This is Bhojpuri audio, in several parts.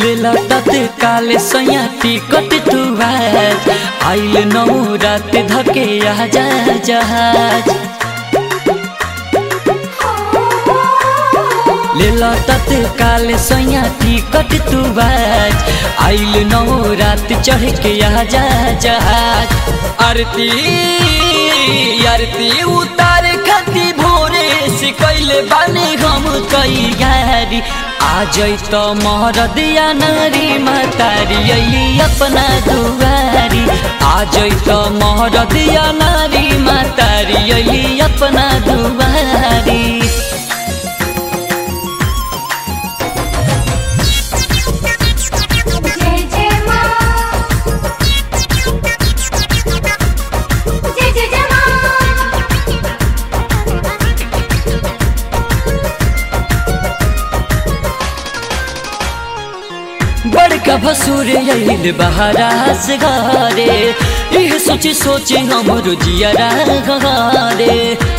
लेला तत्काल सैया टिकट तू आज आइल नौ रात धके आजा जहाज लेला तत्काल सैया टिकट तू आज आइल नौ रात चढ़ के आजा जहाज आरती आरती उतार खती भोरे से कैले बानी हम कई गारी आ जैत महरदिया नारी मातारी अली अपना दुआरी आ जैत महरदिया नारी मातारी अली अपना दुआरी जय जय माँ जय जय जय माँ बड़का भसुर आइल बहारा से घरे इह सोची सोची हमरो जियरा घरे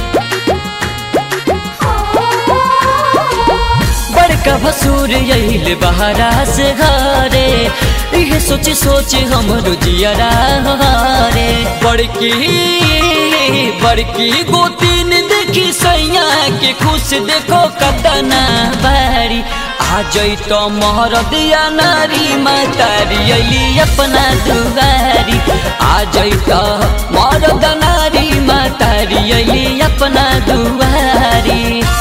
बड़का भसुर आइल बहारा से घरे इह सोची सोची हमरो जियरा घरे बड़की बड़की गोतीन देखी सैया के खुश देखो कतना बारी आ जैत महरदिया नारी मातारी अली अपना दुआरी आ जैत मरद नारी मातारी अली अपना दुआरी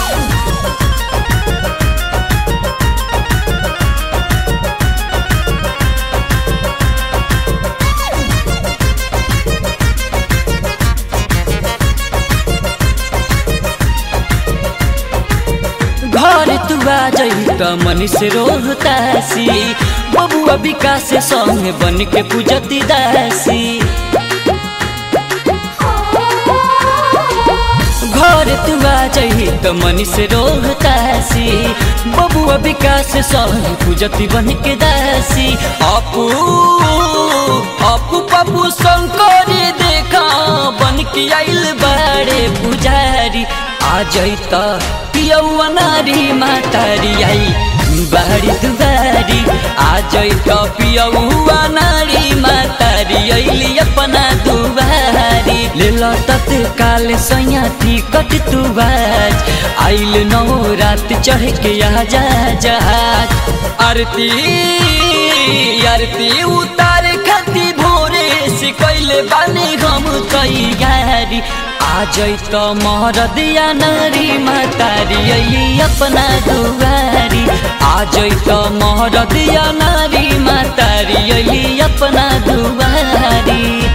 घर तू आ जई त मनीष रोहतासी बबुआ विकास संग बन के पूजती दासी घर तू आ जई त मनीष रोहतासी बबुआ विकास संग पूजती बन के दासी अपू अपू पप्पू शंकरी देखा बन के आइल बाड़े पुजारी आ जैत पियौआ नारी मातारी आई बारी दुबारी आ जैत पियौआ नारी मातारी अइली अपना दुबारी लेल तत्काल सैया टिकट तू आज आइल नौ रात चढ़ के आजा जहाज आरती आरती उतार खती भोरे से कैले बानी हम कई गारी आ जैत महरदिया नारी मातारी अली अपना दुआरी आ जैत महरदिया नारी मातारी अली अपना दुआरी